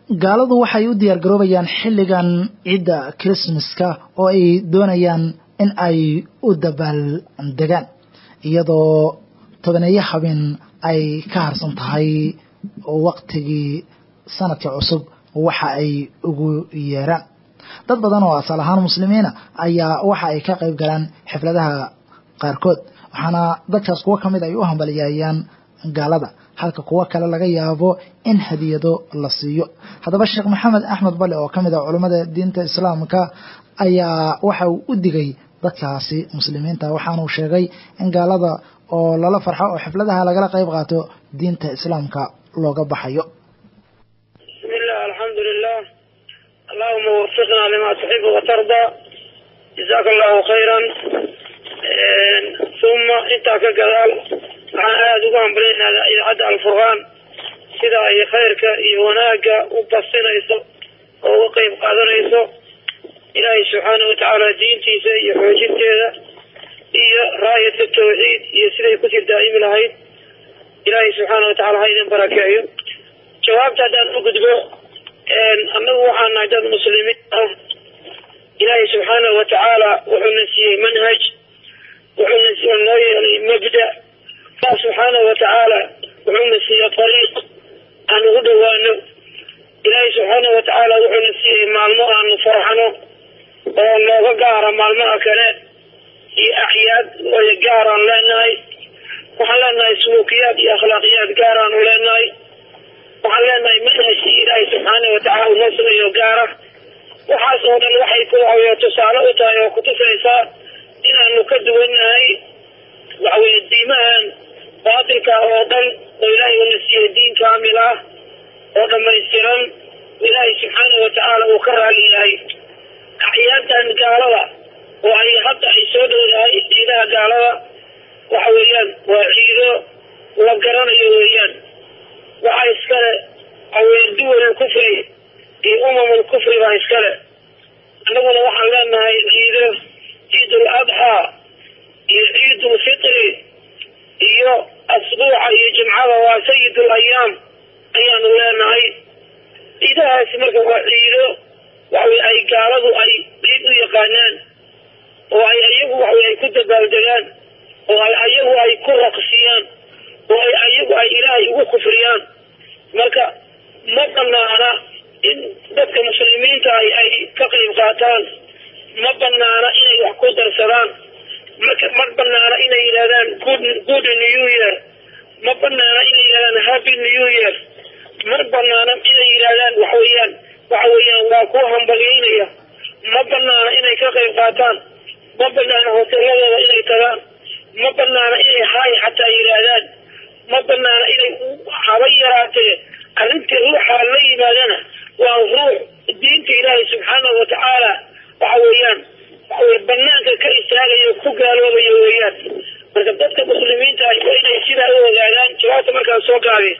gaaladu waxay u diyaar garoobayaan xilligan ciidda christmaska oo ay doonayaan in ay u dabaaldegaan iyadoo tobaneeyo habeen ay ka harsan tahay waktigii sanadka cusub waxa ay ugu yeeraan dad badan oo asal ahaan muslimiina ayaa waxa ay ka qayb galaan xifladaha qaarkood waxaana dadkaas kuwo kamid ay u hambaliyaayaan gaalada halka kuwo kale laga yaabo in hadiyado la siiyo haddaba sheekh maxamed axmed bale oo kamid ah culummada diinta islaamka ayaa waxa uu u digay dadkaasi muslimiinta waxaanuu sheegay in gaalada oo lala farxo oo xifladaha lagala qayb qaato diinta islaamka looga baxayo bismillah alxamdulilah allahuma wafiqna lima tuxibu watarda jazaaka allahu khayran uma intaa ka gadaal waxaan aada ugu hambalinaynaa idaacadda alfurqaan sida ay khayrka iyo wanaagga u basinayso oo uga qeyb qaadanayso ilaahay subxaana watacaala diintiisa iyo xoojinteeda iyo raayadka tawxiid iyo siday kusii daa'imi lahayd ilaahay subxaana watacala ha idin barakeeyo jawaabta haddaan u gudbo annagu waxaan nahay dad muslimiin ah ilaahay subxaanahu watacaala wuxuuna siiyey manhaj wuxuuna noo yeelay mabda allah subxaanahu watacaala wuxuuna siiyey ariiq aan ugu dhawaano ilaahay subxaanahu watacaala wuxuuna siiyey maalmo aanu farxano oo nooga gaara maalmaha kale iyo acyaad ooya gaaraan leenahay waxaan leenahay suluukiyaad iyo akhlaaqiyaad gaaraanu leenahay waxaan leenahay manhajkii ilaahay subxaana watacaala uu noo sugayo gaara waxaas oo dhan waxay ku waxaweye tusaale u tahay oo kutusaysaa inaanu ka duwannahay waxaweye diimahan baatilka oo dhan oo ilaahay uuna siiyey diin kaamil ah oo dhamaystiran ilaahay subxaana watacaala uu ka raali yahay axyaadan gaalada oo ay hadda ay soo dhowdahay ciidaha gaalada waxa weeyaan waa ciido la garanayo weeyaan waxaa iskale awee duwal kufri iyo umamul kufri baa iskale annaguna waxaan leenahay ciido ciidul adxaa iyo ciidul fitri iyo asbuuca iyo jimcada waa sayidul ayaam ayaanu leenahay ciidahaasi marka waa ciido waxawey ay gaaladu ay ciid u yaqaanaan oo ay ayagu waxawey ay ku dabaaldegaan oo ay ayagu ay ku raqsiyaan oo ay ayagu ay ilaahay ugu kufriyaan marka ma banaana in dadka muslimiinta ah ay ka qayb qaataan ma banaana inay wax ku darsadaan marka ma banaana inay yidhahdaan good good new year ma banaana inay yidhahdaan happy new year ma banaana inay yidhahdaan waxa weeyaan waxa weeyaan waa kuwa hambalyeynaya ma banaana inay ka qayb qaataan ma banaana hoteeladooda inay tagaan ma banaana inay haay xataa yidhaahdaan ma banaana inay haba yaraatee arrintii ruuxa la yimaadana waa ruux diinta ilaahay subxaanahu watacaala waxa weeyaan waxawey banaanka ka istaagayo ku gaaloobayo weeyaan marka dadka muslimiinta ah waa inay sidaa u ogaadaan jawaabta markaan soo gaabi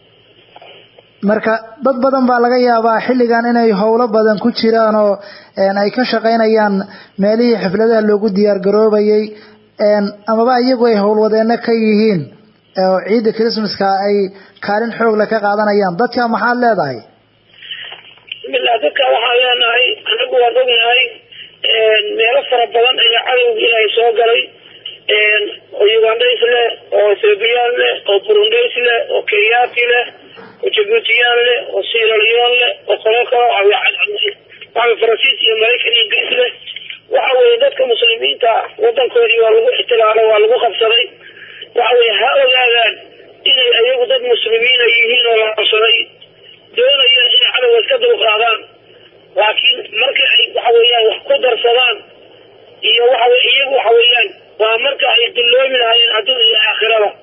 marka dad badan baa laga yaabaa xilligan inay howlo badan ku jiraan oo ay ka shaqaynayaan meelihii xifladaha loogu diyaar garoobayay amaba iyagu ay howlwadeeno ka yihiin oo ciidda christmaska ay kaalin xoogla ka qaadanayaan dadka maxaad leedahay bismillah dadka waxaan leenahay anagu waan ognahay meelo fara badan ayaa cadowga ilaahay soo galay oo ugandays leh oo ethoobiyan leh oo burundays leh oo kenyaati leh oo jabuutiyaan leh oo siraliyon leh oo qolo kalo waxa faransiis iyo maraykan iyo ingiriis leh waxa weye dadka muslimiinta wadankoodii waa lagu ixtilaalo waa lagu qabsaday waxa weye ha ogaadaan inay ayagu dad muslimiina yihiin oo la qabsaday doonaya inay cadowga iska dulqaadaan laakiin marka ay waxa weeyaan wax ku darsadaan iyo waxa iyagu waxa weeyaan waa marka ay dulloomi lahaayeen adduun iyo aakhirada